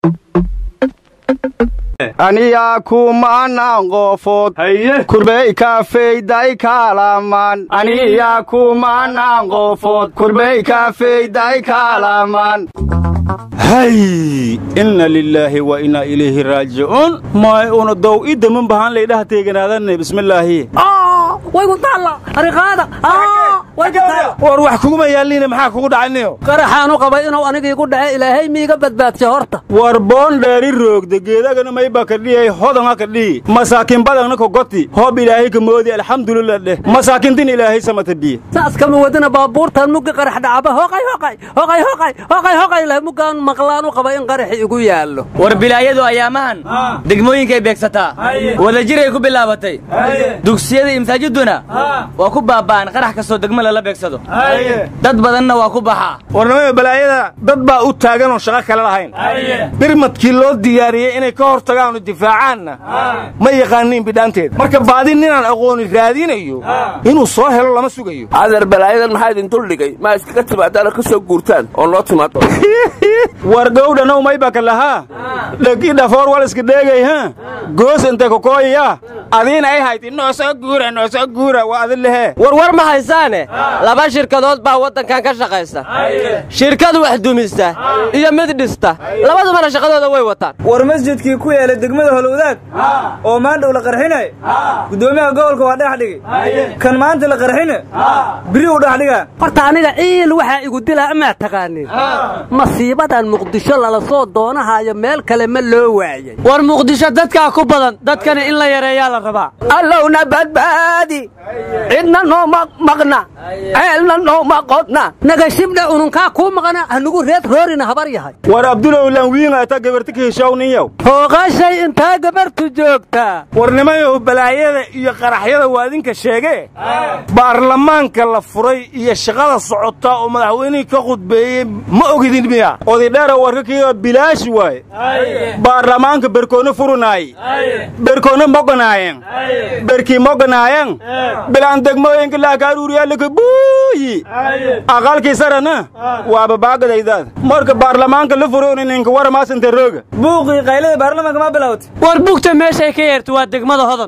aniyaa kumanaan qofood kurbey kafeyday kaalamaan aniyaa kumanaan qofood kurbey kafeyday kaalamaan hay inna lilaahi wa innaa ilayhi raajicuun maay una dow i daman bahaan laydhaha teeganaadanne bismillaahi waygu taalla ariqaada war wax kuguma yaalliina maxaa kugu dhacayniyo qaraxaanu qabay inuu anigiigu dhace ilaahay miiga badbaadsha horta war boon dheeri roogda geedagana mayba kadhiyay hodanga kadhiyi masaakin badagna kogoti hoob ilaahay ka moodi alxamdulillah dheh masaakintin ilaahay samata biye saas kama wadina baabuurtan muggi qarax dhacaba hoqay hoqay hoqay hoqay hoqay hoqay leh muggaan maqlaan u qaba in qaraxi igu yaallo war bilaayadu ayaamahan degmooyinkay beegsataa wadajiray ku bilaabatay dugsiyada iyo masaajiduna waa ku baaba'an qarax kastoo degmo lala beegsado dad badanna waa ku baxaa warnimada balaayada dad baa u taagan oo shaqo kale lahayn birmadkii loo diyaariyey inay ka hor tagaanu difaacaanna ma yaqaaniin bidhaanteed marka baadi ninaan aqooni raadinayo inuu soo helo lama sugayo adeer balaayadan maxaa idin duldhigay maa iskaga timaadaana ka soo guurtaan oo noo timaado war gowdhanow maybaka lahaa dhegi dhafoor wal iska dheegay ha goos intay kokooyaya adiina ay hayd inoo soo guura noo soo guura waa adin lehe warwar ma haysaane laba shirkadood baa waddankan ka shaqaysa shirkad wax dumista iyo mid dhista labadubana shaqadooda way wataan war masjidkii ku yeelay degmada holowdaag oo maandhow la qarxinay guddoomiyaha gobolka waa dhex dhigay kan maanta la qarxine biri u dhex dhigaa horta aniga ciil waxaa igu dilaa amaa taqaanin masiibadan muqdisho lala soo doonahayo meel kale ma loo waayay war muqdisho dadkaa ku badan dadkana in la yareeyaa la rabaa allowna badbaadi cidna nooma maqna ceelna nooma qodna nagashibdha ununkaa kuu maqna hanugu reed roorina habar yahay war abdulow lanwiingaata gabarti ka heshawninyow hooqashay intaa gabartu joogtaa warnimayow balaayada iyo qaraxyada waa idinka sheegee baarlamaanka la furay iyo shaqada socota oo madaxweynihii ka khudbeeyey ma ogidin miya odidheera warka kiiga bilaashi waaye baarlamaanka berkoona furunaaye berkoona moganaayen berkii moganaayen bilaan degmooyinka laakaaruuriyaalaka buuyi aqalkii sarana waaba baagadaydaad marka baarlamaanka la furoni ninka waramaasinte rooga buuqii qaylada baarlamaanka ma bilowtay war bugta meeshay ka yeerta waa degmada hodan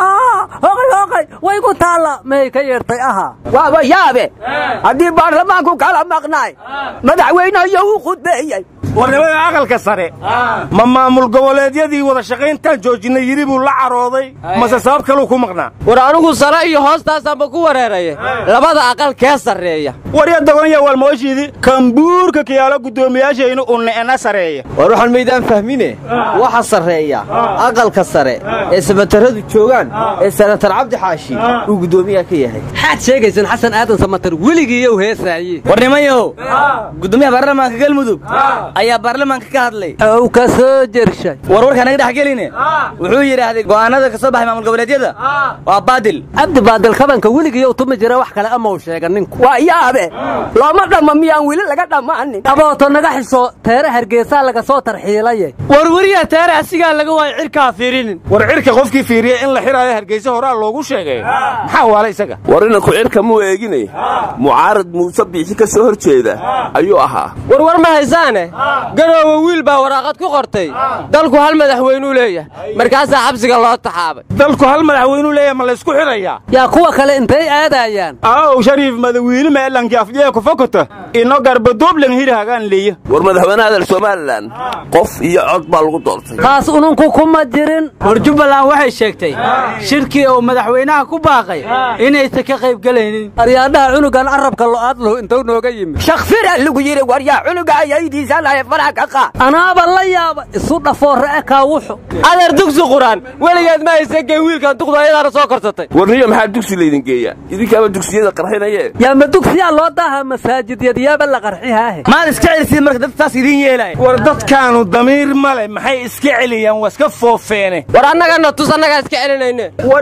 hoqay hoqay waygu taalla may ka yeertay ahaa waaba yaabe haddii baarlamaanku kala maqnaay madaxweyneyo uu khudbeeyey warnimada aqalka sare ma maamul goboleedyadii wada shaqayntaan joojinay yidhi buu la carooday mase sabab kaluu ku maqnaa war anigu sare iyo hoostaasaanba ku wareeraye labada aqal kee sarreeya warya dagonya walmooshiidi kambuurka kiyaalo guddoomiyaashaynu unne'ena sareeya war waxaan maydaan fahmine waxa sarreeya aqalka sare ee samataradu joogaan ee senatar cabdi xaashi uu guddoomiyaha ka yahay maxaad sheegaysan xasan aadan samatar weligiiyow heesaaye warnimayow guddoomiyaha baarlamaanka galmudug ayaa baarlamaanka ka hadlay ow ka soo jershay war warka naga dhex geline wuxuu yidhaahday go'aanada ka soo baxay maamul goboleedyada waa baadil cabdi baadil kabanka weligiiyow tumi jira wax kale ama uu sheega ninku waa yaabe looma dhamma miyaan weli laga dhammaanin abooto naga xisho teere hargeysaa laga soo tarxiilaye war weriya teere asigaa laga waayo cirkaa fiirinin war cirka qofkii fiiriya in la xidhaayo hargeysa horaa loogu sheegay maxaa waala isaga war inanku cirka muu eegine mucaarad muuse biixi ka soo hor jeeda ayuu ahaa war war ma haysaane garoowe wiil baa waraaqad ku qortay dalku hal madaxweynuu leeyahay markaasaa xabsiga loo taxaabay dalku hal madaxweynuu leeyahay ma laysku xidhayaa yaa kuwa kale intay aadayaan aw shariif madawiine meelanki afjee ku fokota ino garbaduublan hidhahagaan leeya war madaxweynaha dal somalilan qof iyo cod baa lagu doortay kaas ununku kuma jirin war jubbaland waxay sheegtay shirkii uu madaxweynaha ku baaqay inaysan ka qayb gelaynin aryaadhaha cunugan carabka lo'aadlow intuu nooga yimid shakfira lagu yidhi war yaa cunuga ayaydiisa lahay faraha ka qaad anaaba la yaaba isu dhafoorre e kaawuxu adeer dugsi quraan weligeed ma haysan geen wiilkan duqdu ayadaana soo korsatay warniyo maxaa dugsi laydin geeyaa idinkaaba dugsiyada qarxinayee yaa ma dugsiyaa loo daaha masaajidyadyaaba la qarxihaahe maad iska celisiin marka dad taas idiin yeelaya war dadkaanu damiir male maxay iska celiyaan waa iska foofeene war annagana tus annagaa iska celinayne war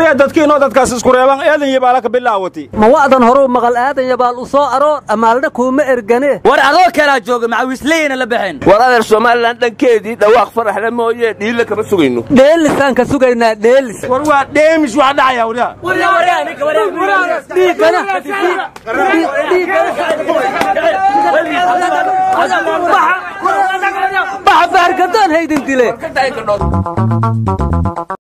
waryaa dadkiinoo dadkaas isku reeban eedan iyo baala ka bilaawati ma wa'dan horuu maqal aadan yabaal u soo aroor amaalna kuuma ergane war adoo kalaa jooga macawisleyna la baxeen war adeer somalilan dhankeedii dhawaaq faraxle mooye dhiille kama sugayno dheelisaan ka sugaynaa dheelis war waa dheemis wax dhacaya waryaa dhiiggana baxa baargadoon haydin dile